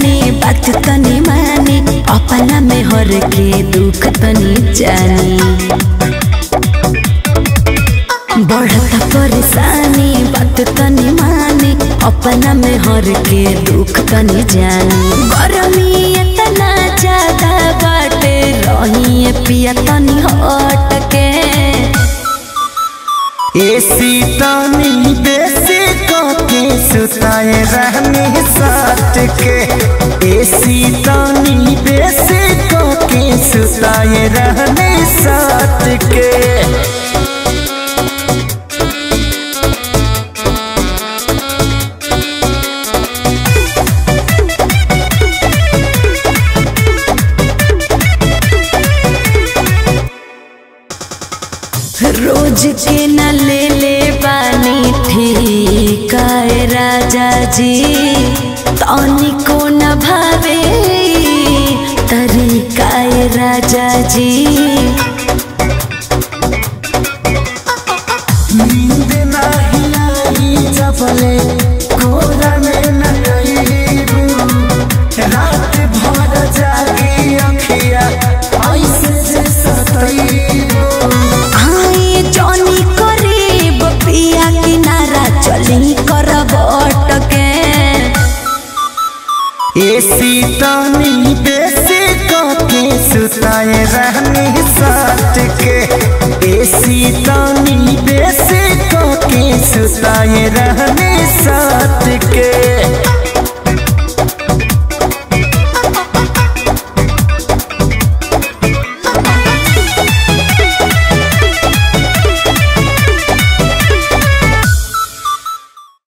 सानी बात तनी मानी अपना में हर के दुख तनी जानी बढ़ता परेशानी बात तनी मानी अपना में हर के दुख तनी जानी गरमी इतना ज्यादा बाटे रही पिया तनी हट के एसी तानी बेसी के सुताए रहने साथ के एसी तानी बेसी के सुताए रहने साथ के रोज के न ले ले बानी ठिकाए राजा जी तनी को न भावे तरीकाए राजा जी नींद नाही आई जबले कोरा में न गईबू रात भर जागी अखिया ऐसे से सतईबू आए जनी करीब पिया किनारा चली करब अटके एसी तानी बेसी के सुताए रहने साथ के एसी तानी बेसी के सुताए रहने साथ के